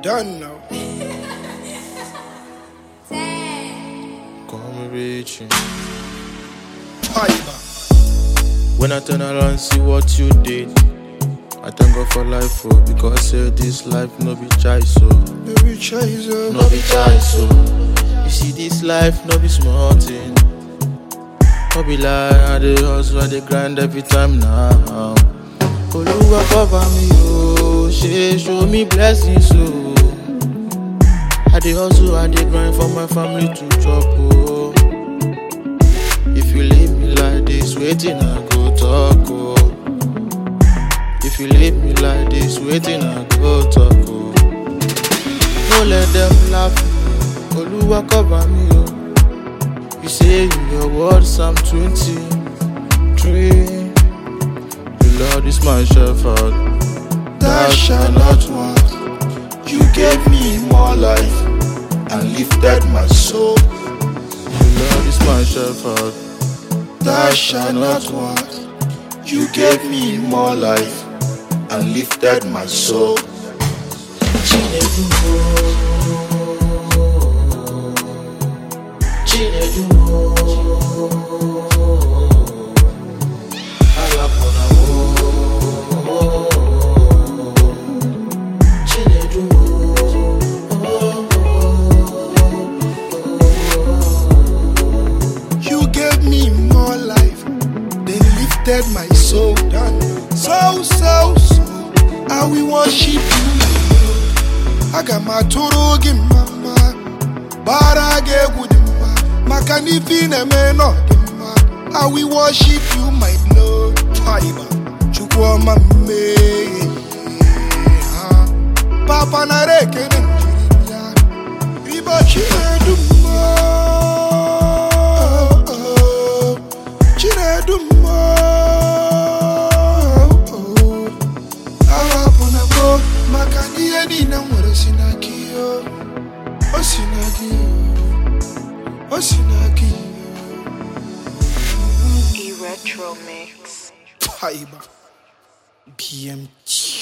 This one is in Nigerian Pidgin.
done now. Come reaching. Fiber. When I turn around, see what you did. I thank God for life, oh, because say this life no be choice, so Baby chaser. no be choice, so you see this life no be small thing. No be lie, I dey hustle, I dey grind every time now. Oluwa cover me, oh, she show me blessings, oh. I dey hustle, I dey grind for my family to chop, oh. If you leave me like this, waiting I go talk, oh. If you leave me like this, waiting I go talk, oh. No let them laugh, Oluwa cover me, oh. You say in your word, Psalm 23. The Lord is my shepherd, Thou shalt not want. You gave me more life and lifted my soul. the Lord is my shepherd. Thou shalt not want. You gave me more life and lifted my soul. You gave me more life, then lifted my soul. So, so, so, I will worship you. Aga m atụrụ gị mama, bara gị egwu dị mma, maka na ife ị na-eme nọ dị mma. I will worship you, my Lord. Fiber, Chukwu ọma mmehie. ha. Papa nara ekele njiri ya. Ribo Chinedu mma. Chinedu mma. Ahapụna m maka na ihe niile m nwere si na gị o. O si na gị o. O si na gị E Retro Mix. Fiber. BMT.